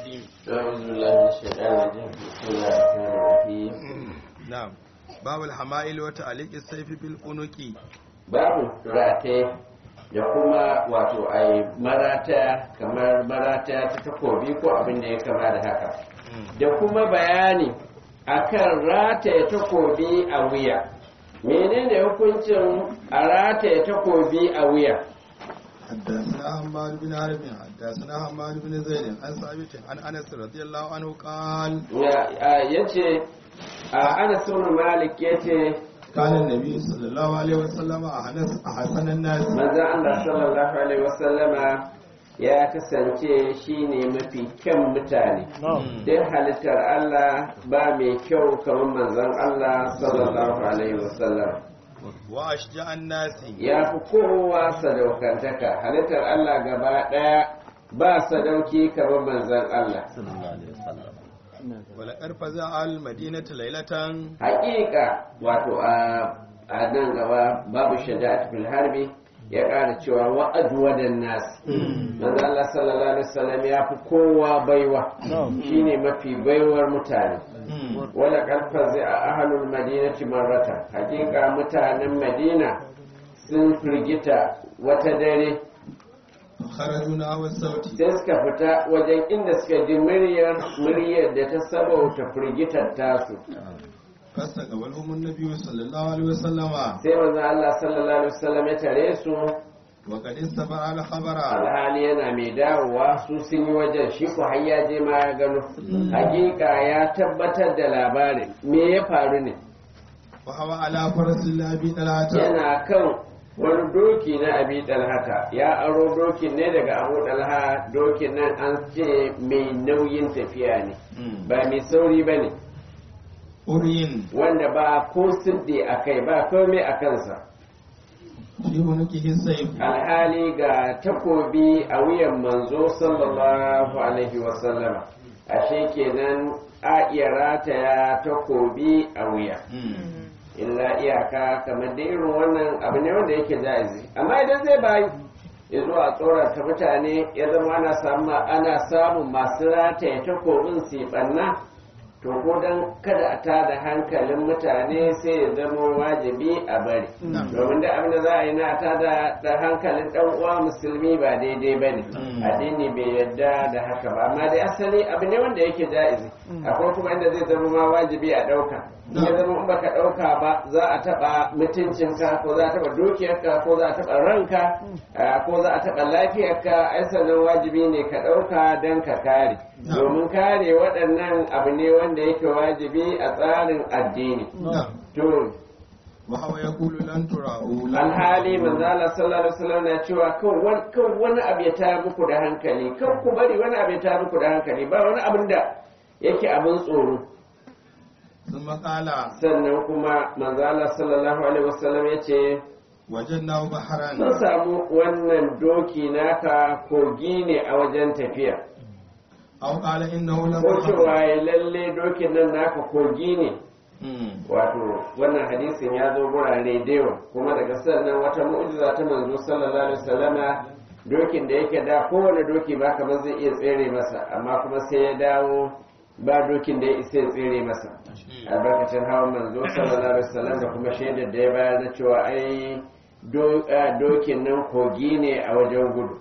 الرجيم أعوذ بالله من الشيطان الرجيم بسم الله الرحمن الرحيم نعم باب الحمائل وتعليق السيف بالقنوك babu rataye da kuma wato a marata kamar marata ta takobi ko abin da ya kama da haka da kuma bayani akan rataye takobi a wuya menene hukuncin a rataye takobi a wuya حدثنا حماد بن حرب حدثنا حماد بن زيد عن ثابت عن انس رضي الله عنه قال ya ce a anas ibn malik ya ce كان النبي صلى الله عليه وسلم أحنس أحسن الناس manzon Allah sallallahu alaihi wasallama ya kasance shine mafi kyan mutane duk halittar Allah ba mai kyau kamar manzon Allah sallallahu alaihi wasallam وأشجع الناس ya fi kowa sadaukantaka halittar Allah gaba ɗaya ba sadauki kamar manzon Allah ولقد فزع المدينة ليلة haƙiƙa wato a a nan gaba babu shaja'at fil harbi ya ƙara cewa wa'adu wadan nas manzo Allah sallallahu alaihi wasallam ya fi kowa baiwa shine mafi baiwar mutane wala karfazi a ahlul madinati marrata haƙiƙa mutanen madina sun firgita wata dare خرجوا نحو الصوت sai suka fita wajen inda suka ji muryar muryar da ta sabauta firgitar tasu فاستقبلهم النبي صلى الله عليه وسلم sai manzo Allah sallallahu alaihi wasallam ya tare su وقد استبع الخبر alhali yana mai dawowa su sun yi wajen shi ku har ya je ma ya gano hakika ya tabbatar da labarin me ya faru ne وهو على فرس الأبي طلحة yana kan wani doki na abi dalhata ya aro dokin ne daga abu dalha dokin nan an ce mai nauyin tafiya ne ba mai sauri ba ne أرين wanda ba ko siddi a kai ba komai a kansa في عنقه السيف alhali ga takobi a wuyan manzo sallallahu alaihi wasallama ashe kenan a iya rataya takobi a wuya illa iyaka kamar da irin wannan abu ne wanda yake ja'izi amma idan zai bayi ya zo a tsorata mutane ya zama ana samu ana samun masu rataya takobin su yi ɓanna to ko dan kada a tada hankalin mutane sai ya zama wajibi a bari domin da abin da za a yi na tada da hankalin dan uwa musulmi ba daidai ba ne addini bai yarda da haka ba amma dai asali abu ne wanda yake ja'izi akwai kuma inda zai zama ma wajibi a ɗauka in ya zama in baka ɗauka ba za a taɓa mutuncinka ko za a taɓa dukiyarka ko za a taɓa ranka ah, ko za a taɓa lafiyarka ai sannan wajibi ne ka ɗauka don ka kare domin kare waɗannan abu ne wanda yake wajibi a tsarin addini نعم to وهو يقول لن ترعوا لن alhali manzo Allah sallallahu alaihi wasallam na cewa kan wani kan wani abu ya tayar muku da hankali kan ku bari wani abu ya tayar muku da hankali ba wani abin da yake abin tsoro ثم قال sannan kuma manzo Allah sallallahu alaihi wasallam ya ce وجدناه mun بحرا samu wannan doki naka kogi ne a wajen tafiya أو قال إنه لم ko cewa ya lalle dokin nan naka kogi ne مم. wato wannan hadisin ya zo gurare da yawa kuma daga sannan wata mu'jiza ta manzo sallallahu alaihi wasallama dokin da yake da kowane doki ba kamar zai iya tsere masa amma kuma sai ya dawo ba dokin da ya isa ya tsere masa albarkacin hawan manzo sallallahu alaihi wasallam da kuma shaidar da ya bayar na cewa ai do- ah, dokin nan kogi ne a wajen gudu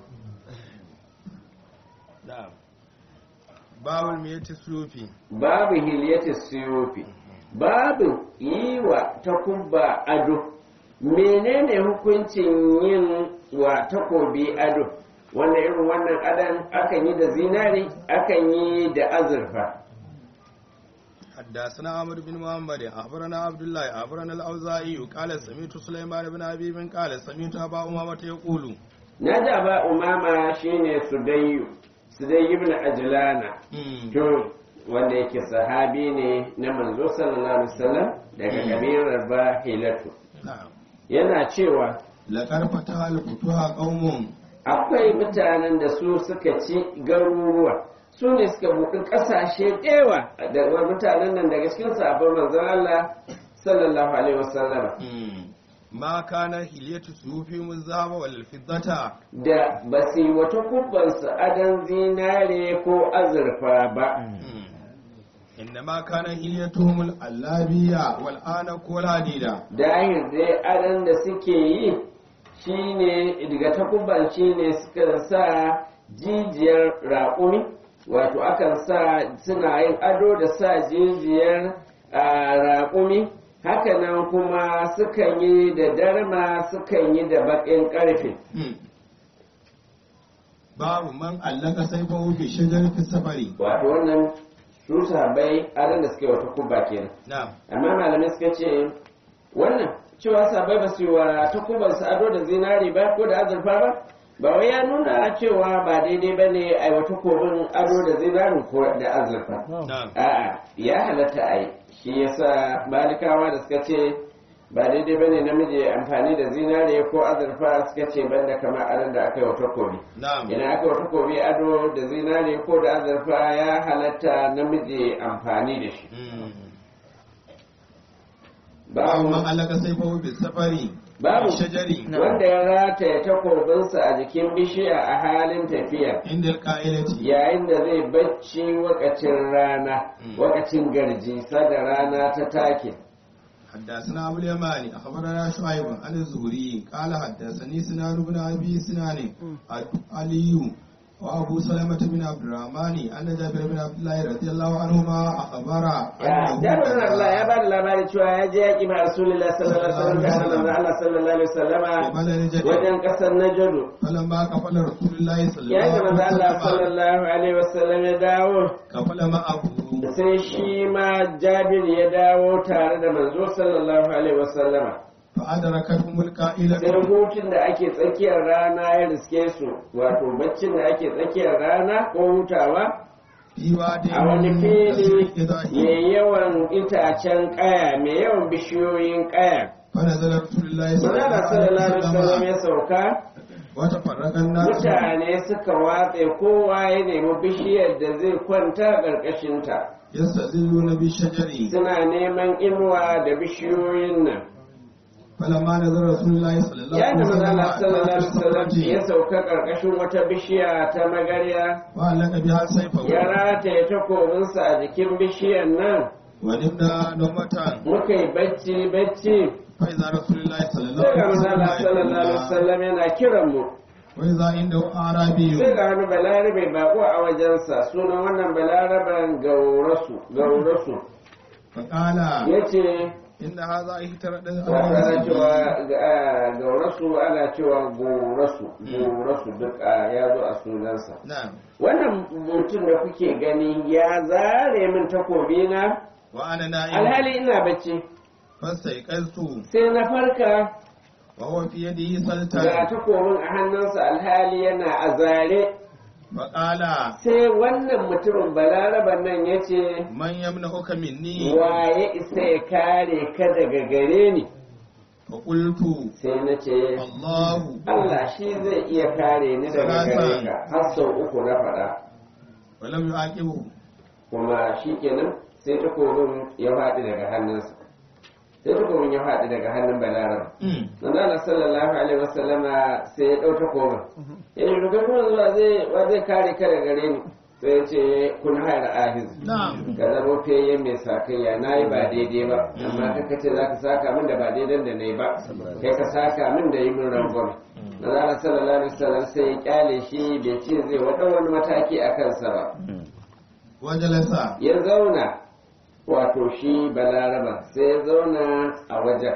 نعم باب الميت السيوفي babu hilyati siyufi babu yi wa takubba ado menene hukuncin yin wa takobi ado wannan irin wannan adan akan yi da zinari akan yi da azurfa حدثنا عمرو بن محمد أخبرنا عبد الله أخبرنا الأوزاعي قال سمعت سليمان بن أبي بن قال سمعت أبا أمامة يقول na da ba umama shine sudayyu sudayyu ibn ajlana مم. to wanda yake sahabi ne na manzo sallallahu alaihi wasallam daga kabilar bahilatu نعم yana cewa لقد فتح الفتوح قوم akwai mutanen da su suka ci garuruwa su ne suka buɗi ƙasashe ɗewa da mutanen nan daga cikin sabon manzon Allah sallallahu alaihi wasallam مم. ma kana hilyatu sufi muzaba wal fiddata da ba su yi wata kubbansu adon zinare ko azurfa ba inda ma kana hilyatuhum al allabiya wal anak wal hadida dahir dai adon da suke yi shine daga takubban shine suka sa jijiyar raƙumi wato akan sa suna yin ado da sa jijiyar a, raƙumi hakanan kuma sukan yi da darma sukan yi da baƙin ƙarfe babu man allaka sayfahu fi shajarati safari wato wannan su sahabbai adon da suke wata kubba kenan na'am amma malamai suka ce wannan cewa sabai ba su yi wa takubansu ado da zinari ba ko da azurfa ba ba wai ya nuna cewa ba daidai ba ne a yi wa takobin ado da zinari ko da azurfa na'am a'a ya halatta a yi shi yasa malikawa da suka ce ba daidai ba ne namiji ya amfani da zinari ko azurfa suka ce banda kamar adon da aka yi wa takobi na'am idan aka yi wa takobi ado da zinari ko da azurfa ya halatta namiji ya amfani da shi Mm. babu man allaka sayfahu fi safari Babu. fi shajari wanda ya rataya takobinsa a jikin bishiya a halin tafiya inda alqa'ilati yayin da zai bacci wakacin rana Mm. wakacin garji sada rana ta take حدثنا أبو اليماني أخبرنا شعيب عن الزهري قال حدثني سنان بن أبي سنان علي وأبو سلمة بن عبد الرحمن أن جابر بن عبد الله رضي الله عنهما أخبر أنه jami'in Allah ya ba da labari cewa ya je yaƙi ma Rasulullah sallallahu alaihi wasallam da manzon Allah sallallahu alaihi wasallama قبل الجد wajen ƙasar Najadu فلما كفل رسول الله صلى yayin da الله manzon Allah عليه وسلم sallallahu alaihi wasallam ya dawo كفل معه sai shi ma Jabir ya dawo tare da manzo sallallahu alaihi wasallama فأدركتهم sai القائلة hutun da ake tsakiyar rana ya riske su wato baccin da ake tsakiyar rana ko hutawa في واد a wani fili إذا mai yawan itacen kaya mai yawan bishiyoyin kaya فنزل رسول الله صلى الله manana sallallahu alaihi عليه wasallam وسلم ya sauka وتفرق الناس mutane suka watse kowa ya nemi bishiyar da zai kwanta ƙarƙashinta يستظلون بالشجر suna neman inuwa da bishiyoyin nan فلما نزل رسول الله صلى الله ya عليه da وسلم manana sallallahu alaihi wasallam ya الصفرة sauka ƙarƙashin wata bishiya ta magarya وعلق بها سيفه ya rataye takobinsa a jikin bishiyar nan ونمنا نومة muka yi bacci bacci فإذا رسول الله صلى الله sai ga عليه manzala sallallahu alaihi وسلم wasallam yana kiran mu وإذا عنده أعرابي sai ga wani balarabe bako a wajensa sunan wannan balaraben gaurasu gaurasu فقال yace إن هذا اهترد wato ana cewa ga- gaurasu ana cewa gorasu gorasu duk a- ya zo a sunansa نعم wannan mutum da kuke gani ya zare min takobina وأنا نائم alhali ina bacci فاستيقظت sai na farka وهو في يده ga سلطان takobin a hannunsa alhali yana a zare فقال sai wannan mutumin balaraban nan ya ce من يمنعك مني waye isa ya kare ka daga gare ni فقلت sai na ce الله Allah shi zai iya kare ni daga gare ka har sau uku na faɗa ولم يعاقبه kuma shi kenan sai takobin ya faɗi daga hannunsa sai takobin ya faɗi daga hannun balaraban manzala sallallahu alaihi wasallama sai ya ɗau takobin ya yi rugar kuma zuwa zai wa zai kare ka daga gare ni sai ya ce kun haira ahiz نعم ka zama feye mai sakayya na yi ba daidai ba amma kaka ce za ka saka min da ba daidai da na yi ba kai ka saka min da yi min rangon manzala sallallahu alaihi wasallam sai ya kyale shi bai ce zai wata wani mataki a kansa ba وجلس ya zauna wato shi balaraba sai ya zauna a wajen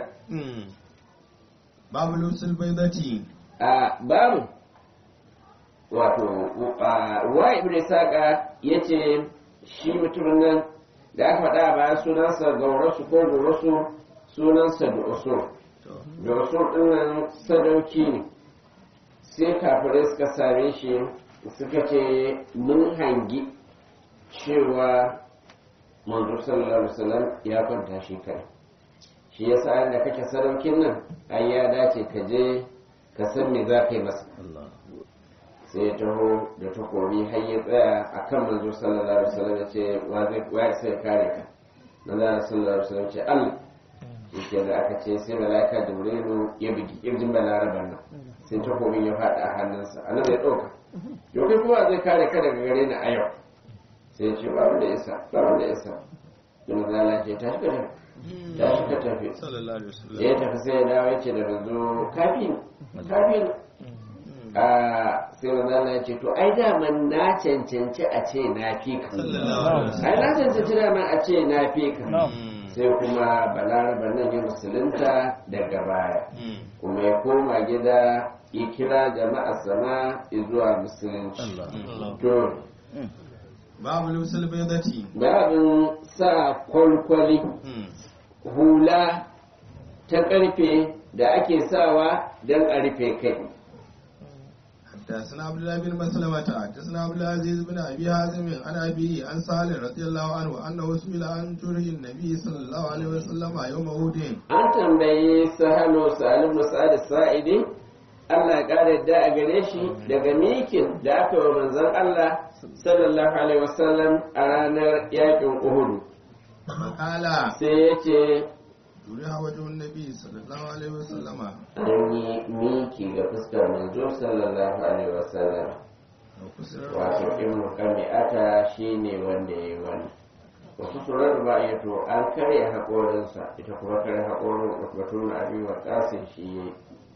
باب لبس البيضة a babu wato a, wa ibn saka ya ce shi mutumin nan da aka faɗa a bayan sunansa gaurasu ko gaurasu sunansa da usul da usul ɗin nan sadauki ne sai kafirai suka same shi suka ce mun hangi cewa manzo sallallahu alaihi wasallam ya kwanta shi kai shi yasa da kake sadaukin nan ai ya dace ka je ka san me za ka yi masa sai ya taho da takobi har ya tsaya a kan manzo sallallahu alaihi wasallam ya ce wa zai wa sai kare ka manzo sallallahu alaihi wasallam ce Allah yake da aka ce sai mala'ika jibrilu ya bugi irjin balaraban nan sai takobin ya faɗa a hannunsa a nan ya ɗauka yau kai kuma zai kare ka daga gare ni a yau sai ya ce ba wanda ya sa ba wanda ya sa da mazala ce tashi ka tafi tashi ka tafi sallallahu alaihi wasallam da ya tafi sai ya dawo ya ce da manzo kafi kafi a sai mazala ya ce to ai daman na cancanci a ce na fi ka sallallahu alaihi ai na cancanci daman a ce na fi ka wasallam sai kuma balaraba nan ya musulunta daga baya Mm. kuma ya koma gida ya kira jama'a sama zuwa musulunci to babu lusul baydati babin sa kwalkwali Mm. hula ta karfe da ake sawa don a rufe kai حدثنا عبد الله بن مسلمة حدثنا عبد العزيز بن ابي حازم عن ابي عن سالم رضي الله عنه انه سئل عن جرح النبي صلى الله عليه وسلم يوم احد an tambayi sahalo salim musa'ad sa'idi Allah ya kare da a gare shi daga mikin da aka wa manzon Allah sallallahu alaihi wasallam a ranar yakin Uhudu فقال sai ya ce جرح وجه النبي صلى الله عليه وسلم an yi miki ga fuskar manzo sallallahu alaihi wasallam وكسر wato ibnu kami'ata shine wanda ya yi wani wasu surar ba ya to an karya haƙorinsa ita kuma karya haƙorin usbatun abi wa ƙasin shi ya yi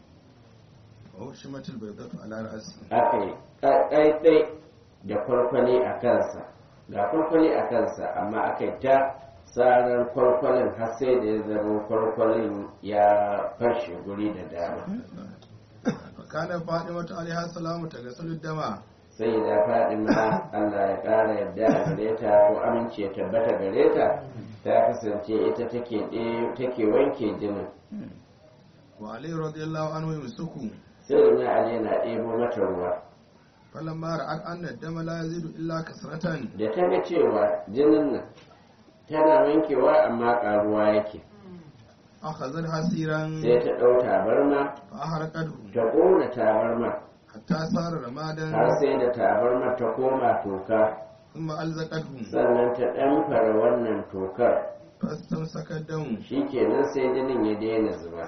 وشمت البيضة على رأسه aka yi ɗaiɗai da kwalkwali a kansa ga kwalkwali a kansa amma aka yi ta tsarar kwalkwalin har sai da ya zama kwalkwalin ya fashe guri da dama فكان فاطمة عليها السلام تغسل الدم sai da fadima allah ya ƙara yadda a gare ta ko amince ya tabbata gare ta ta kasance ita take ɗe- take wanke jinin وعلي رضي الله عنه يمسكه sai da na ali yana ɗebo mata ruwa فلما رأت أن الدم لا يزيد إلا كسرة da ta ga cewa jinin nan tana wankewa amma ƙaruwa yake أخذت حسيرا sai ta ɗau tabarma فأحرقته ta ƙona tabarma حتى صار رمادا har sai da tabarma ta koma toka ثم ألزقته sannan ta ɗamfara wannan tokar فاستمسك الدم shikenan sai jinin ya daina zuba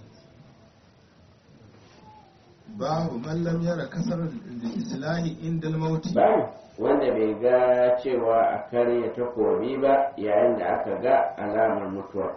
باب من لم ير كسر الإسلام عند الموت babu wanda bai ga cewa a karya takobi ba yayin da aka ga alamar mutuwa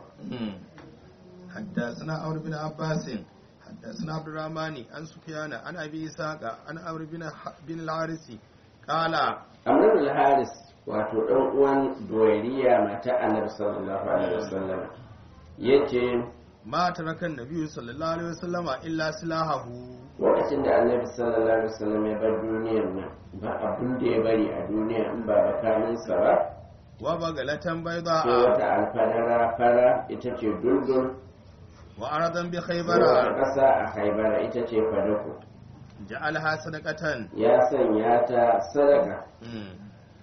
حدثنا عمرو بن عباس حدثنا عبد الرحمن عن سفيان عن ابي اسحاق عن عمرو بن بن الحارث قال amrul haris wato ɗan uwan doyariya mata annabi sallallahu alaihi wasallam yace ما ترك النبي صلى الله عليه وسلم الا سلاحه lokacin da annabi sallallahu alaihi wasallam ya bar duniyar nan ba abin da ya bari a duniya in ba bakaminsa ba وبغلة sai بيضاء wata alfadara fara ita ce dundun وأرضا wata بخيبر ƙasa a haibara ita ce fadako جعلها صدقة ya sanya ta sadaka مم.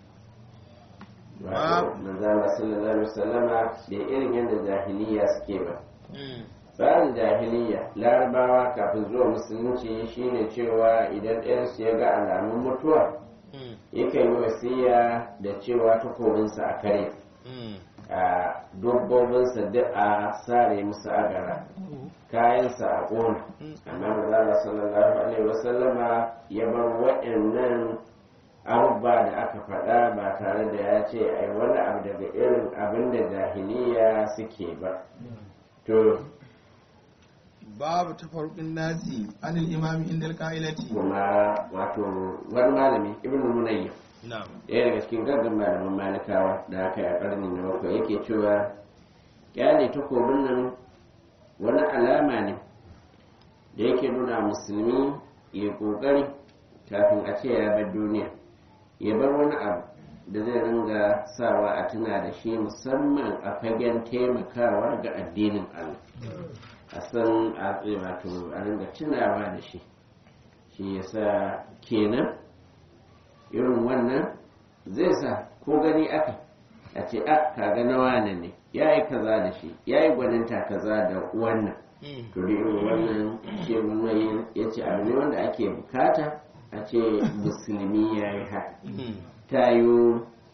wato manzala sallallahu alaihi wasallama da irin yadda jahiliya suke ba مم. tsarin jahiliya larabawa kafin zuwa musulunci shine cewa idan ɗayansu ya ga alamun mutuwa مم. yakan yi wasiya da cewa takobinsa a kare مم. a dabbobinsa duk a sare musu agara kayansa a ƙona amma manzala sallallahu alaihi wasallama ya bar waɗannan abubuwa da aka faɗa ba tare da ya ce ai wani abu daga irin abin da jahiliya suke ba to باب تفرق الناس عن الإمام عند القائلة kuma wato wani malami ibn munayyib نعم ɗaya daga cikin gaggan malaman malikawa da aka yi a ƙarni na bakwai yake cewa kyale takobin nan wani alama ne da yake nuna musulmi ya ƙoƙari kafin a ce ya bar duniya ya bar wani abu da zai ringa sawa a tuna da shi musamman a fagen taimakawa ga addinin Allah a san a wato a ringa tunawa da shi shi yasa kenan irin wannan zai sa ko gani aka a ce a kaga na wane ne ya yi kaza da shi ya yi gwaninta kaza da wannan مم. to da irin wannan ce mai ya ce abu ne wanda ake bukata a ce musulmi ya yi haka مم. ta yi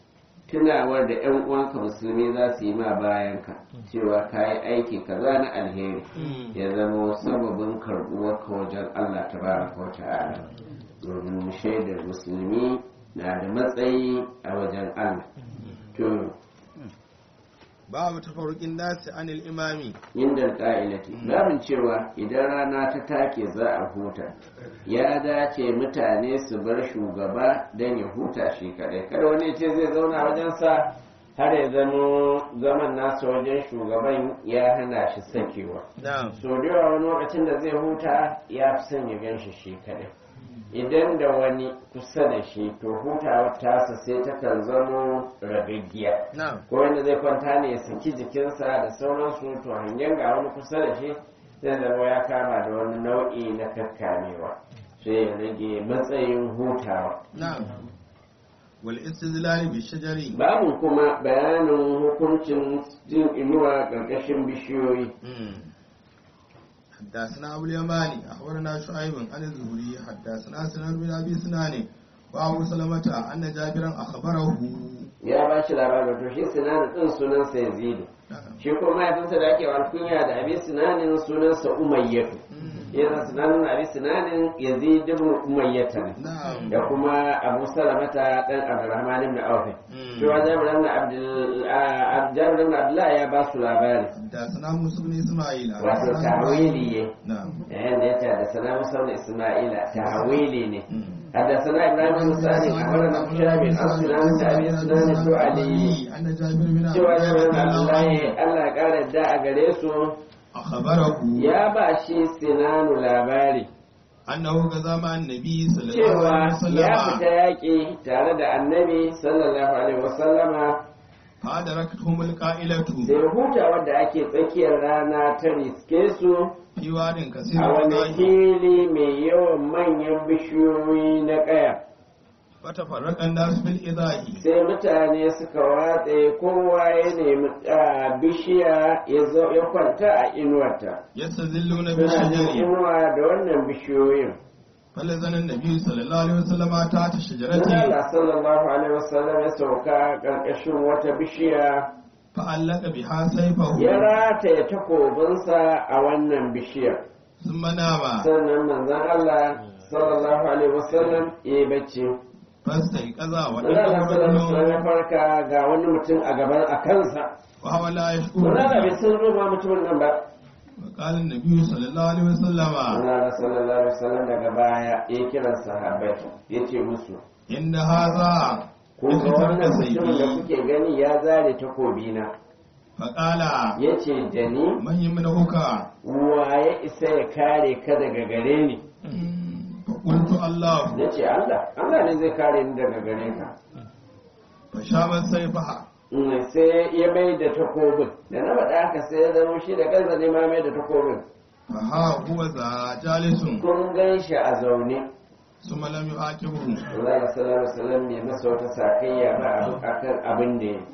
tunawar da yan uwanka musulmi za su yi ma bayan ka cewa ka yi aiki kaza na alheri ya zama sababin karɓuwar ka wajen Allah tabaraka wa ta'ala domin shaidar musulmi na da matsayi a wajen Allah to babu tafarukin nasi anil imami inda ƙa'ilati babin cewa idan rana ta take za a huta ya dace mutane su bar shugaba don ya huta shi kadai kada wani ce zai zauna wajensa har ya zama zaman nasa wajen shugaban ya hana shi sakewa na'am so da yawa wani lokacin da zai huta ya fi son ya gan shi shi kadai idan da wani kusa da shi to hutawar tasa sai takan zama ragaggiya na'am ko wanda zai kwanta ne ya saki jikinsa da sauransu to hangen ga wani kusa da shi zai zama ya kama da wani nau'i na kakkamewa sai ya rage matsayin hutawa na'am wal istizlal bi shajari babu kuma bayanin hukuncin jin inuwa ƙarƙashin bishiyoyi حدثنا أبو اليماني أخبرنا شعيب عن الزهري حدثنا سنان بن أبي سنان وأبو سلمة أن جابرا أخبره ya ba shi labarin to shi sinanin ɗin sunansa yazidu shi kuma mahaifinsa da ake alkunya da abin sinanin sunansa umayyatu yana sinanin abin sinanin yazid ibn umayyata ne نعم da kuma abu salamata dan abdurrahman ibn auf shi wa jabir ibn abdul ah, jabir ibn abdullah ya ba su labari حدثنا موسى بن إسماعيل wato tawili ne نعم yayin da ya ce da salamu sallu isma'ila tawili ne حدثنا ابراهيم بن سعد اخبرنا ابو شهاب عن سنان ابي سنان الدعلي أن جابر بن عبد cewa الله jabir رضي ibn الله عنه abdullahi Allah ya kara da a gare su أخبره ya ba shi sinanu labari أنه غزا مع النبي صلى الله عليه cewa ya fita وسلم yaƙi tare da annabi sallallahu alaihi wasallama فأدركتهم القائلة sai huta wadda ake tsakiyar rana ta riske su في واد كثير a wani الرمال fili mai yawan manyan bishiyoyi na ƙaya فتفرق الناس بالإذاء sai mutane suka watse kowa ya nemi a bishiya ya zo ya kwanta a inuwarta يستذلون suna jin بالشجر inuwa da wannan bishiyoyin فلزن النبي صلى الله عليه وسلم تحت الشجرة Allah sallallahu alaihi wasallam ya sauka ƙarƙashin wata bishiya فعلق بها سيفه ya rataye takobinsa a wannan bishiyar ثم نام sannan manzon Allah sallallahu alaihi wasallam ya yi bacci فاستيقظ Allah ولقى sallallahu alaihi wasallam ya رجل farka ga wani mutum a gaban a kansa وهو لا يشكر Manzon Allah bai san ruwa mutumin nan ba وقال النبي صلى الله عليه وسلم Allah sallallahu alaihi wasallam daga baya ya kira sahabbai ya ce musu إن هذا kun ga wannan يقتل mutumin da سيفي kuke gani ya zare takobina فقال ya ce da ni من يمنعك waye isa ya kare ka daga gare ni فقلت الله ya ce Allah Allah ne zai kare ni daga gare ka فشابت سيفها Mm, sai ya mai da takobin da na faɗa haka sai ya zama shi da kansa ne ma mai da takobin فها هو ذا جالس kun gan shi a zaune ثم لم يعاقبه Allah sallallahu alaihi wasallam bai masa wata sakayya ba abu akan abin da ya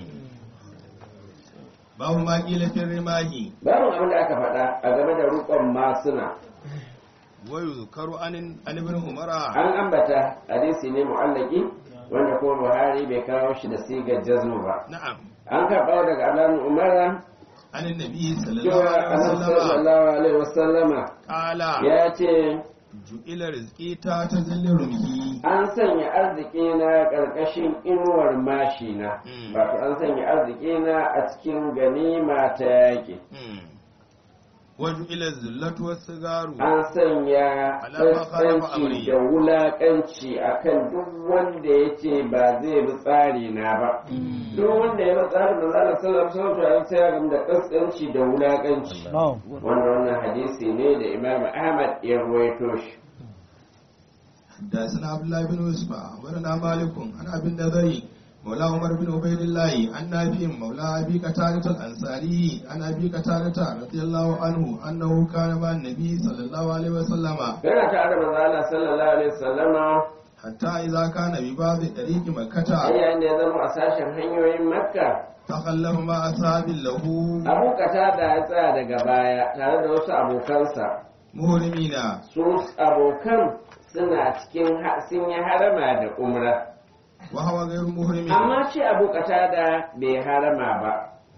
babu ma kila fi rimahi babu abin da aka faɗa a game da rukon masuna wa yuzkaru an an ibn umara an ambata hadisi ne mu'allaki wanda kuma Buhari bai kawo shi da sigar jazmu ba na'am an karɓa daga Abdullahi Umar an annabi sallallahu cewa alaihi Annabi wasallam sallallahu alaihi wasallama qala ya ce ju'ila rizqi ta tazilli rumhi an sanya arziki na ƙarƙashin inuwar mashina Mm. wato an sanya arziki na a cikin ganima ta yaƙi wa ju'ila zillatu was sigaru an sanya Alama khalafa tsantsanci amri. da wulaƙanci akan duk wanda ya ce ba zai bi tsari na ba duk wanda ya bi tsarin da zala sallar sautu a sai ya gamu da tsantsanci da wulaƙanci wanda wannan hadisi ne da imam ahmad ya ruwaito shi حدثنا عبد الله بن يوسف ورنا مالك عن ابي النضري مولى عمر بن عبيد الله عن نافع مولى ابي قتادة الانصاري عن ابي قتادة رضي الله عنه انه كان مع النبي صلى الله عليه وسلم yana tare da manzo Allah sallallahu alaihi wasallama حتى اذا كان ببعض طريق har مكة yayin da ya zama a sashen hanyoyin makka تخلف مع اصحاب له abu kata da ya tsaya daga baya tare da wasu abokansa مهرمين su abokan suna cikin ha- sun yi harama da umra وهو غير محرم amma ce abu da bai harama ba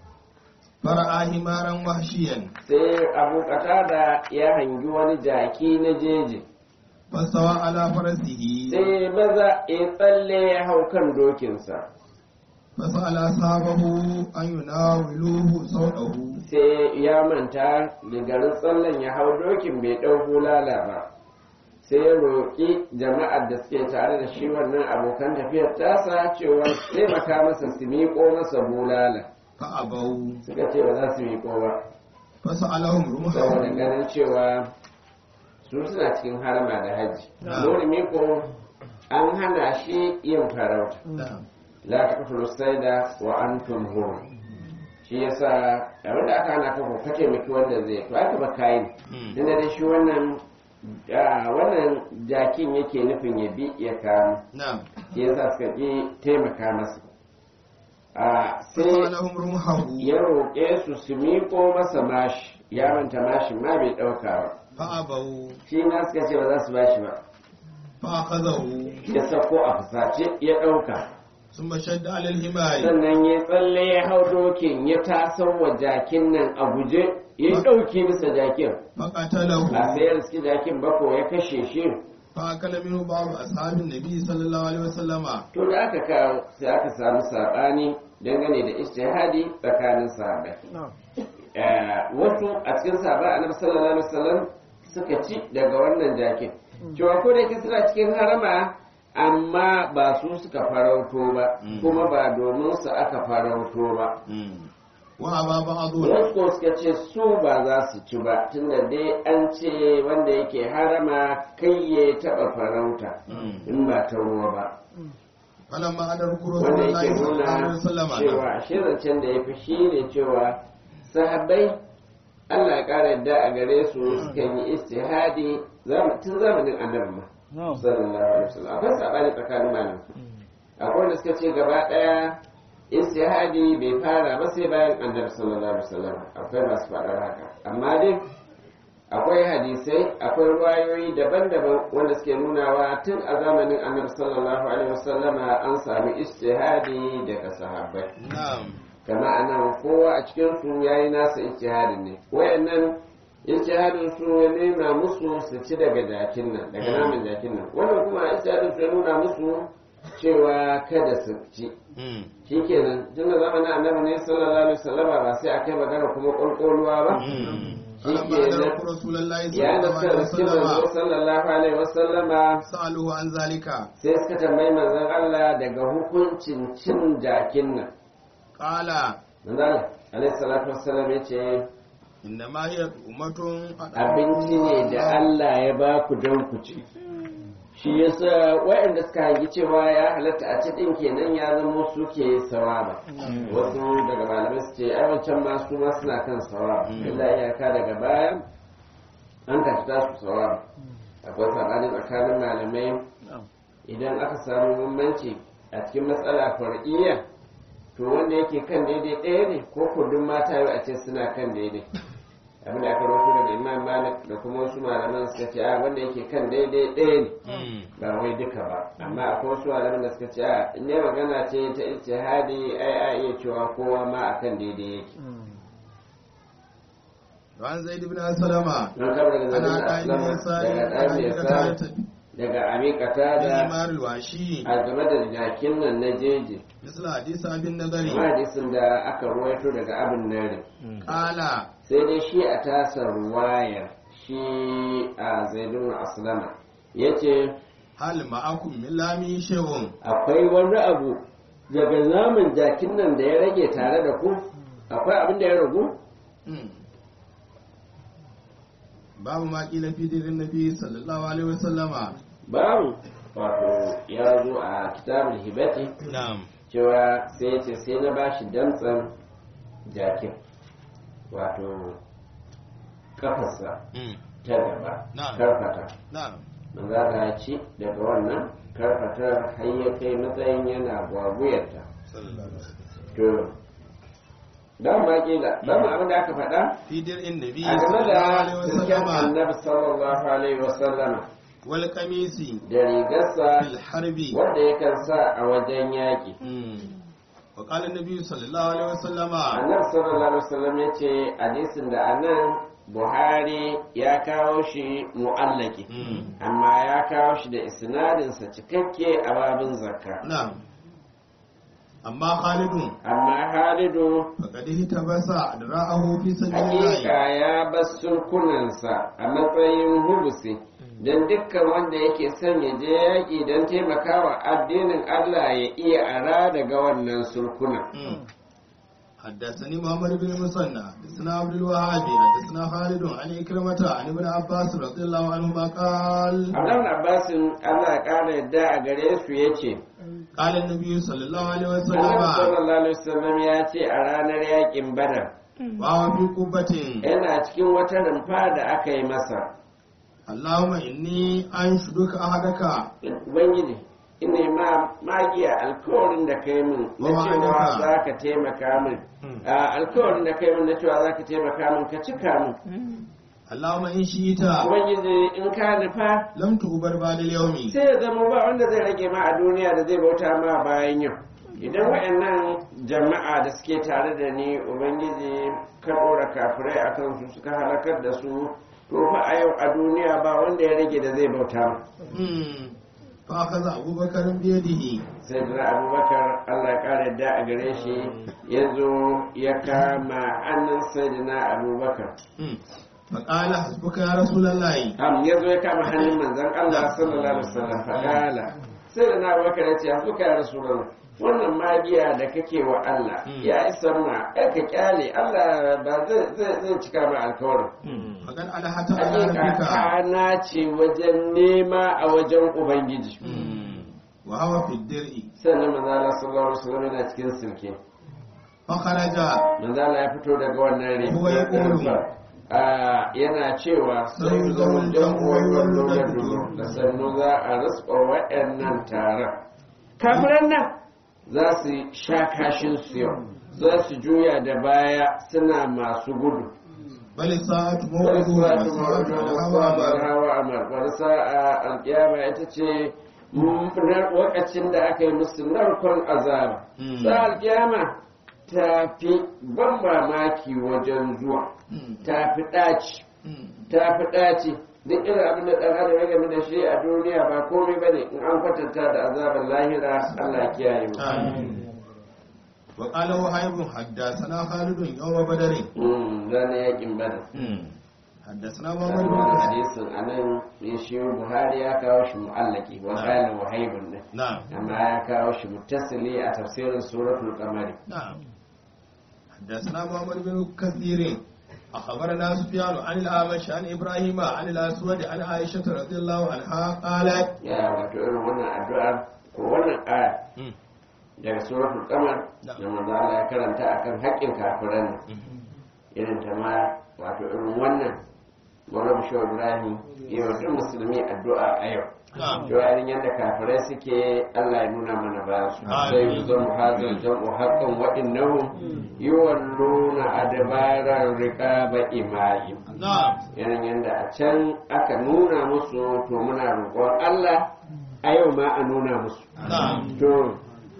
فرأى حمارا وحشيا sai abu da ya hangi wani jaki na jeji فاستوى على فرسه sai maza ya tsalle ya hau kan dokinsa فسأل أصحابه أن يناولوه صوته sai ya manta da garin tsallen ya hau dokin bai ɗau bulala ba sai ya roƙi jama'ar da suke tare da shi wannan abokan tafiyar tasa cewa taimaka masa su miƙo masa bulala فأبوا suka ce ba za su miƙo ba فسألهم saboda رمحه ganin cewa su suna cikin harama da hajji Na'am. nuri miko an hana shi yin farauta نعم la taqtulu sayda wa antum hur shi yasa abin da aka hana ka ko ka taimaki wanda zai to aka ba kayan Mm. tunda dai shi wannan ah, wannan jakin yake nufin ya bi ya kamo نعم shi yasa suka ƙi taimaka masa a sai فسألهم رمحه ya roƙe su su miƙo masa mashi ya manta mashin ma bai ɗauka ba فأبوا shi na suka ce ba za su bashi ba فأخذه ya sako a fusace ya ɗauka ثم شد على الحمار sannan ya tsalle ya hau dokin ya tasar wa jakin nan a guje ya ɗauki bisa jakin فقتله a sayar suke jakin bako ya kashe shi فأكل منه بعض أصحاب النبي صلى الله عليه وسلم to da aka kawo sai aka samu saɓani dangane da ijtihadi tsakanin sahabbai Eh, wasu a cikin sahabbai annabi sallallahu alaihi wasallam suka ci daga wannan jakin cewa ko da yake suna cikin harama amma ba su suka farauto ba Mm. kuma ba domin su aka farauto ba وأبى بعضهم wasu ko suka ce su ba za su ci ba tunda dai an ce wanda yake harama kai ya taɓa farauta Mm. in ba ta ruwa ba فلما أدركوا رسول wanda الله yake صلى الله عليه nuna وسلم cewa shirancen da ya fi shi ne cewa sahabbai Allah ya ƙara yadda a gare su suka yi istihadi zam- tun zamanin annabi ma sallallahu alaihi wasallam akwai sabani tsakanin malam akwai wanda suka ce gaba ɗaya istihadi bai fara ba sai bayan annabi sallallahu alaihi wasallam akwai masu faɗar haka amma dai akwai hadisai akwai ruwayoyi daban-daban wanda suke nunawa tun a zamanin annabi sallallahu alaihi wasallama an sami istihadi daga sahabbai نعم kama anan kowa a cikin su yayi nasa ijtihadin ne wayannan ijtihadin su ya nuna musu su ci daga jakin nan daga naman jakin nan wannan kuma ijtihadin su ya nuna musu cewa kada su ci Mm. shikenan tun da zamanin annabi ne sallallahu alaihi wasallama ba sai a kai magana kuma ƙulƙuluwa ba Mm. Shi فلما ke أدركوا رسول الله صلى ya da الله suka عليه riski manzo وسلم sallallahu alaihi wasallama سألوه عن ذلك sai suka tambayi manzon Allah daga hukuncin cin jakin nan قال manzon Allah alaihi salatu wassalam ya ce إنما هي أمة abinci ne da Allah ya ba ku don ku ci shi yasa waɗanda suka hangi cewa ya halatta a cikin kenan ya zama suke sawaba wasu daga malamai su ce ai wancan ma su ma suna kan sawaba illa iyaka daga baya an tafi tasu sawaba akwai sabani tsakanin malamai idan aka samu bambanci a cikin matsala far'iyya to wanda yake kan daidai ɗaya ne ko kudin mata yau a ce suna kan daidai abin da aka rawaito daga imam malik da kuma wasu malaman suka ce a wanda yake kan daidai ɗaya ne Mm. ba wai duka ba amma akwai wasu malaman da suka ce a in dai magana ce ta ijtihadi ai a iya cewa kowa ma akan daidai yake وعن زيد بن سلمة don kamar daga أنا zaɓin قائم aslama يساري daga ɗan yasa daga amikata da الحمار الوحشي a game da jakin nan na jeji مثل حديث أبي النضر hadisin da aka ruwaito daga abin nare قال sai dai shi a tasa ruwayar shi a zaidun aslama ya ce هل معكم من لامي شيء akwai wani abu daga naman jakin nan da ya rage tare da ku akwai abin da ya ragu Mm. babu ma kila fi dirin nabi sallallahu alaihi wasallama babu wato ya zo a kitabul hibati na'am cewa sai ya ce sai na bashi damtsan jakin wato kafarsa Mm. ta gaba Na'am. karfata na'am manzo Allah ya ci daga wannan karfatar har ya kai matsayin yana gwagwuyarta sallallahu alaihi wasallam to dan ma kila dan ma abin da aka faɗa fi dirin nabi a game sallallahu da alaihi cikin wasallama annabi sallallahu alaihi wasallama wal qamisi da rigarsa fil harbi wanda yakan sa a wajen yaƙi wa qala an-nabi sallallahu alaihi wasallama annabi sallallahu alaihi wasallam ya ce hadisin da anan buhari ya kawo shi mu'allaki amma ya kawo shi da isnadinsa cikakke a babin zakka na'am amma khalidun amma halidu faqad hitabasa adra'ahu fi sabilillah hakika ya bar sulkunansa a matsayin hubusi don dukkan wanda yake son ya je yaƙi don taimakawa addinin Allah ya iya ara daga wannan sulkunan. حدثني محمد بن المثنى حدثنا عبد الوهاب حدثنا خالد عن إكرمة عن ابن عباس رضي الله عنهما قال Abdullahi Abbasin Allah ya ƙara yadda a gare su ya ce, قال النبي صلى الله عليه Annabi وسلم sallallahu alaihi wasallam ya ce a ranar yaƙin Badar وهو في قبة yana cikin wata rumfa da aka yi masa. اللهم إني أنشدك أحدك Ubangiji, ina ma magiya alkawarin da kai min na Wa cewa wa'adaka. za ka taimaka min. A, Alkawarin da kai min na cewa za ka taimaka min ka cika min. اللهم إن شئت Ubangiji in ka nufa لم تغبر بعد اليوم sai ya zama ba wanda zai rage ma a duniya da zai bauta ma bayan yau. Idan waɗannan jama'a da suke tare da ni Ubangiji ka ɗora kafirai a kansu suka halakar da su to fa a yau a duniya ba wanda ya rage da zai bauta ma. مم. فأخذ أبو بكر بيده sai da abubakar allah ya ƙara yadda a gare shi ya zo ya kama hannun sayyidina abubakar مم. فقال حسبك يا رسول الله am ya zo ya kama hannun manzon allah sallallahu alaihi wasallam faƙala sai da na abubakar ya ce yanzu ka ya rasulullah wannan magiya da kake wa allah ya isa ma ai ka kyale allah ba zai zai zai cika ma alkawarin فقد ألحت على hakika ربك kana ce wajen nema a wajen ubangiji وهو في الدرء sannan manzon allah sallallahu alaihi wasallam yana cikin silke فخرج manzala ya fito daga wannan Huwa ya ƙoro. rigar yana cewa Sai sai zaman zaman jan uwan jam'uwar da da fito. da sannu za a raspa waɗannan taron kafiran nan za su sha kashin su yau za su juya da baya suna masu gudu بل الساعة wani موعد suwa ta والساعة ma'aunin الهوى hawa amar wani sa'a alƙiyama ita ce na lokacin da aka yi musu narkon azaba Mm. sa alƙiyama ta fi ban mamaki wajen zuwa ta fi ɗaci ta fi ɗaci duk irin abin da ɗan adam ya game da shi a duniya ba komai bane in an kwatanta da azabar lahira Allah ya kiyaye mu آمين وقال وهيب حدثنا خالد يوم بدر Mm, ranar yakin bada حدثنا محمد بن wannan كثير hadisin anan ya shi Buhari ya kawo shi mu'allaki wa Na'am. qala wahaibun ne نعم amma ya kawo shi muttasili a tafsirin suratul qamari نعم حدثنا محمد بن كثير أخبرنا سفيان عن الأعمش عن إبراهيم عن الأسود عن عائشة رضي الله عنها قالت ya wato irin wannan addu'ar ko wannan aya daga suratul qamar Na'am. da manzo Allah ya karanta akan haƙƙin kafiran nan irin ta ma wato irin wannan Maulana Bashir Ibrahim ya wa duk musulmi addu'a a yau نعم to yayin yadda kafirai suke Allah ya nuna mana ba su Amin. sai mu zama hazal jam'u haqqan wa innahum yuwalluna adbaran riqaba imai نعم irin yadda a can aka nuna musu to muna roƙon Allah a yau ma a nuna musu نعم to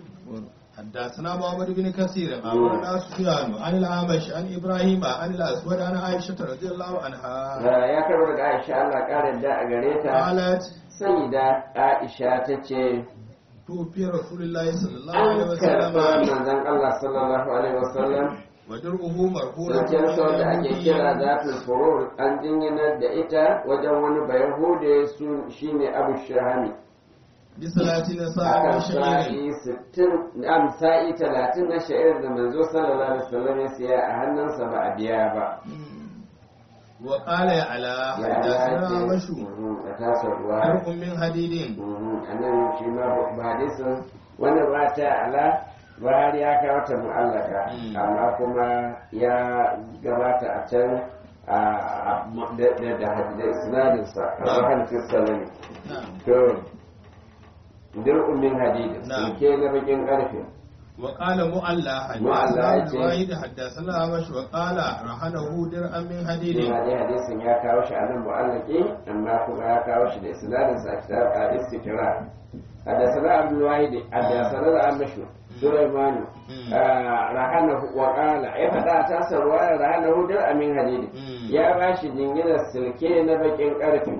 حدثنا محمد بن كثير أخبرنا سفيان عن الأعمش عن إبراهيم عن الأسود عن عائشة رضي الله عنها ya karo daga Aisha Allah ƙara da a gare ta قالت sai da Aisha ta ce توفي رسول الله صلى الله عليه an karɓa وسلم manzon Allah sallallahu alaihi wasallam ودرعه مرفوع zancen sau da ake kira zatul furur an jinginar da ita wajen wani bayahude su shine abu shahami بصلاة نساء akan وشعير sa'i sittin am sa'i talatin na sha'ir da manzo sallallahu alaihi wasallam ya siya a hannunsa ba a biya ba وقال يا على ya حدثنا dace مشو mhm, a tasa ruwa حرق من حديد mhm, a nan shi ma ba hadisin wannan ba ta ala Buhari ya kawo ta mu'allaka Mm. amma kuma ya gabata a can a a- da da da da isnadinsa a Na'am. wahan fiskalani نعم to dir'un min hadid Na'am. sulke na bakin karfe وقال مؤلى مؤلى حدثنا يجي. الواحد حدثنا أمش وقال رهنه درءا من حديد Ina dai hadisin ya kawo shi a nan mu'allaki amma kuma ya kawo shi da isnadin sa a kitab a istikra حدثنا عبد الواحد حدثنا الأمش سليمان رهنه وقال يا فدا تاسر رهنه درءا من حديد ya ba shi jinginar silke na bakin karfi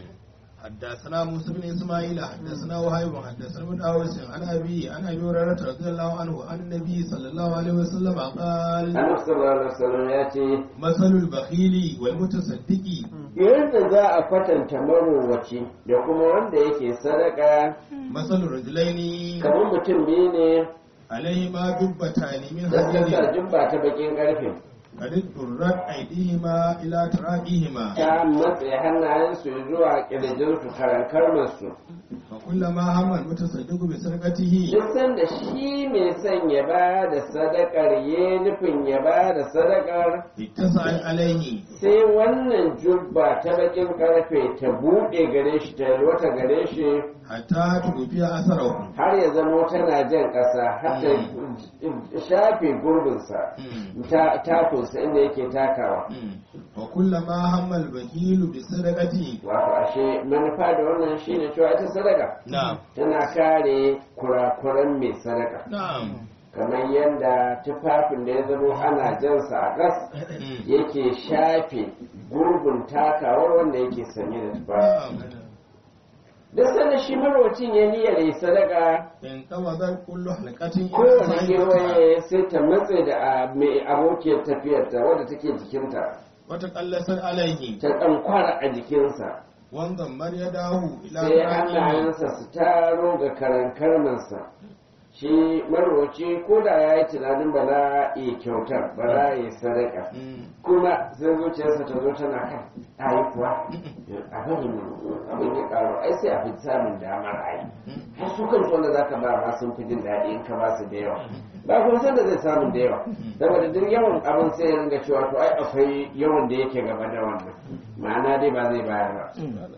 حدثنا موسى بن اسماعيل حدثنا وهيب حدثنا ابن اوس عن ابي عن ابي هريره رضي الله عنه عن النبي صلى الله عليه وسلم قال annabi sallallahu alaihi wasallam ya ce مثل البخيل والمتصدق yadda za a kwatanta marowaci da kuma wanda yake sadaka مثل الرجلين kamar mutum biyu ne عليهما جبتان من da suka حديد jubba ta bakin karfe قد اضطرت ايديهما الى تراقيهما ta matse hannayensu zuwa kirjinsu karankarmarsu فكلما هم المتصدق بسرقته duk sanda shi mai son ya ba da sadakar ya nufin ya ba da sadakar اتسع عليه sai wannan jubba ta bakin karfe ta buɗe gare shi ta yalwata gare shi حتى توفي اثره har ya zamo tana jan ƙasa har ta shafe gurbinsa ta takunsa inda yake takawa وكلما هم البخيل بالسرقة wato ashe manufa da wannan shine cewa ita sadaka نعم tana kare kurakuran mai sadaka نعم kamar yadda tufafin da ya zamo ana jansa a gas yake shafe gurbin takawar wanda yake sanye da tufafi نعم duk sanda shi marwacin ya niyyar yi sadaka انقبضت كل حلقة kowane kewaye sai ta matse da a- mai abokiyar tafiyarta wadda take jikinta وتقلصت عليه ta ɗankwara a jikinsa وانضمر يداه إلى sai ذراعيه hannayensa su taro ga karankarmansa shi marwaci ko da ya yi tunanin ba za a iya kyautar ba za a yi sadaka مم. kuma sai zuciyarsa ta zo tana kan ayi kuwa a bari mu abin ya karo ai sai a fi samun damar ayi har su kansu wanda za ka ba ma sun fi jin daɗi in ka ba su da yawa ba kuma san da zai samu da yawa saboda duk yawan abin sai ya ringa cewa to ai akwai yawan da yake gaba da wannan ma'ana dai ba zai bayar ba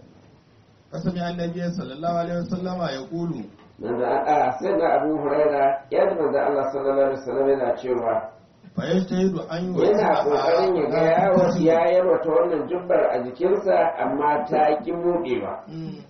فسمع النبي صلى الله عليه وسلم يقول manzo a sai da Abu Huraira ya ji manzo Allah sallallahu alaihi wasallam yana cewa فيجتهد أن yana kokarin ya ga ya wasu ya yarwata wannan jubbar a jikinsa amma ta ki buɗewa مم.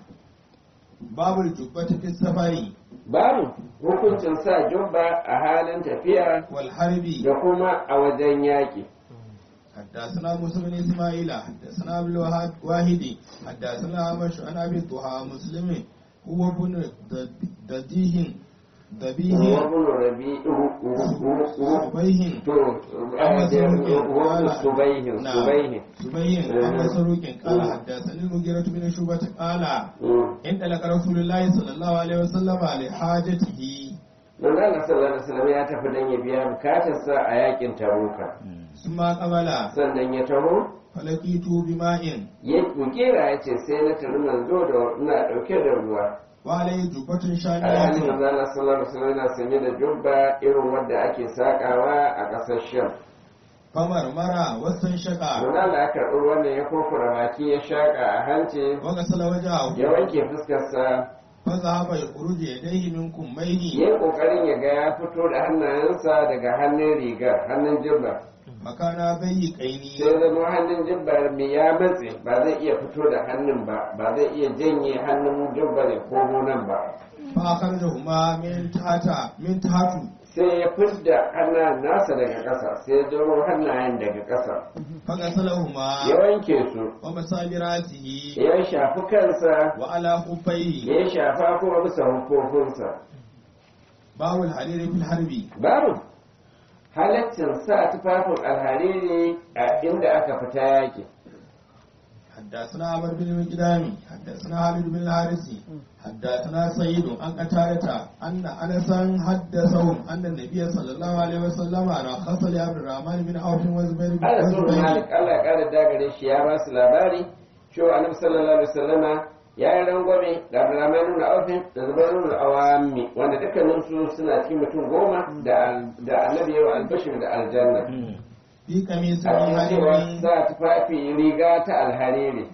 باب الجبة في السفر babu hukuncin sa jubba a halin tafiya والحرب da kuma a wajen yaƙi حدثنا موسى بن اسماعيل حدثنا ابن الوهاب واحد حدثنا عمش عن ابي الضحى مسلم هو ابن دديه دبيه wabin rabi صبيه to عن مسروق wabin قال subaihin نعم subaihin صبيه عن مسروق قال حدثني المغيرة بن شعبة قال إن لك رسول الله صلى الله عليه وسلم لحاجته manzo Allah sallallahu alaihi wasallam ya tafi dan ya biya bukatarsa a yakin taruka ثم قبل sannan ya taho فلقيت بماء ya kukera ya ce sai na tafi manzo da ina dauke da ruwa وعليه جبة alhali شانية manzo Allah sallallahu alaihi wasallam yana sanye da jubba irin wanda ake sakawa a ƙasar Sham فمرمر واستنشق manzo Allah ya karɓi wannan ya kofura baki ya shaka a hanci وغسل وجهه ya wanke fuskarsa فذهب يخرج يديه من كميه ya yi kokarin ya ga ya fito da hannayensa daga hannun rigar hannun jibba مكان ضيقين sai zama hannun jibba mai ya matse ba zai iya fito da hannun ba ba zai iya janye hannun jibba ya komo nan ba فأخرجهما من تحت من تحت sai ya fidda hannayen nasa daga ƙasa sai ya jiro hannayen daga ƙasa فغسلهما ya wanke su ومسى براسه ya shafi kansa وعلى خفيه ya shafa kuma bisa hukufunsa باب الحرير في الحرب babu halaccin sa tufafin alhariri a inda aka fita yaƙi حدثنا عمر بن المقدام حدثنا خالد بن الحارث حدثنا سيد عن قتادة أن أنسا حدثهم أن النبي صلى الله عليه وسلم رخص لعبد الرحمن بن عوف وزبير بن ana so وزبير malik Allah ya kara dagare shi ya ba su labari cewa annabi sallallahu alaihi wasallama ya yi rangwame da Abdurrahman ibn Auf da Zubair ibn Awami wanda dukkanin su suna cikin mutum goma da da annabi ya albashir da aljanna في قميص a cikin cewa حرير sa tufafi riga ta alhariri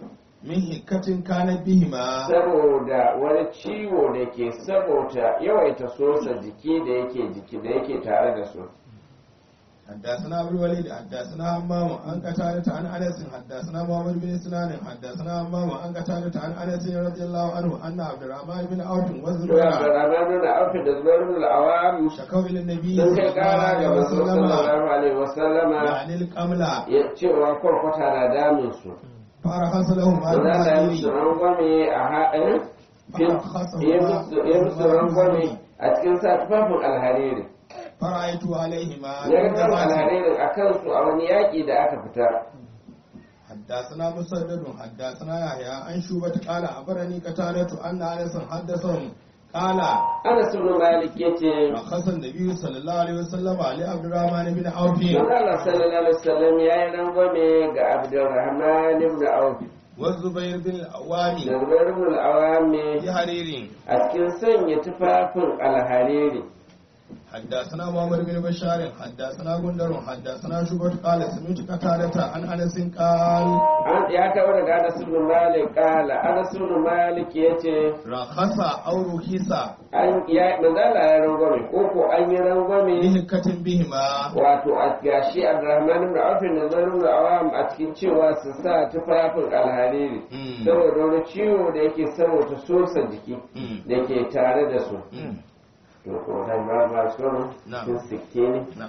min hikkatin kana bihima saboda wani ciwo da ke saboda yawaita sosa jiki da yake jiki da yake tare da su حدثنا ابو الوليد حدثنا همام عن قتادة عن انس حدثنا محمد بن سنان حدثنا همام عن قتادة عن انس رضي الله عنه ان عبد الرحمن بن عوف to والزبير Abdurrahman bin Auf da Zubair bin Awam شكوا الى النبي sun صلى kai الله kara عليه ga manzo وسلم sallallahu alaihi wasallama يعني القملة ya cewa kwarkwata na damun su فرخص لهم Manzo هذا Allah ya musu الحديث rangwame a haɗin ya musu- ya musu rangwame a cikin sa tufafin alhariri فرأيت عليهما ya ga alharirin a kansu a wani yaƙi da aka fita حدثنا مسدد حدثنا يحيى عن شوبة قال أخبرني قتادة أن أنس حدثهم قال Anas ibn Malik yace رخص النبي صلى الله عليه وسلم لعبد الرحمن بن عوف Manzo Allah sallallahu alaihi wasallam ya yi rangwame ga Abdurrahman ibn Auf والزبير بن da الأوام Zubair ibn al-Awami في حرير a cikin sanya tufafin alhariri حدثنا محمد بن بشار حدثنا غندر حدثنا شوبة قال سمعت قتادة عن أنس قال an ya kawo daga Anas ibn Malik kala Anas ibn Malik yace رخص أو رخص an ya manzo Allah ya rangwame ko ko an yi rangwame بهكة بهما wato a gashi Abdurrahman ibn Auf da Zubair ibn al-Awam a cikin cewa su sa tufafin alhariri Mm. saboda wani ciwo da yake saboda sosa jiki Mm. da ke tare da su Mm. to ko dan ba ba su Na'am. sun sikke ne نعم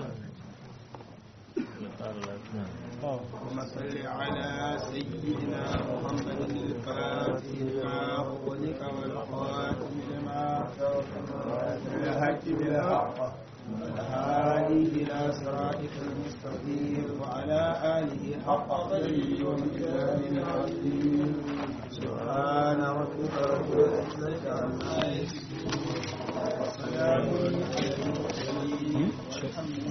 اللهم صل على سيدنا محمد الفاتح لما أغلق والخاتم لما الحق بالحق والهادي إلى صراطك المستقيم وعلى آله حق قدره ومقداره العظيم سبحان ربك رب العزة عما يصفون وسلام على المرسلين والحمد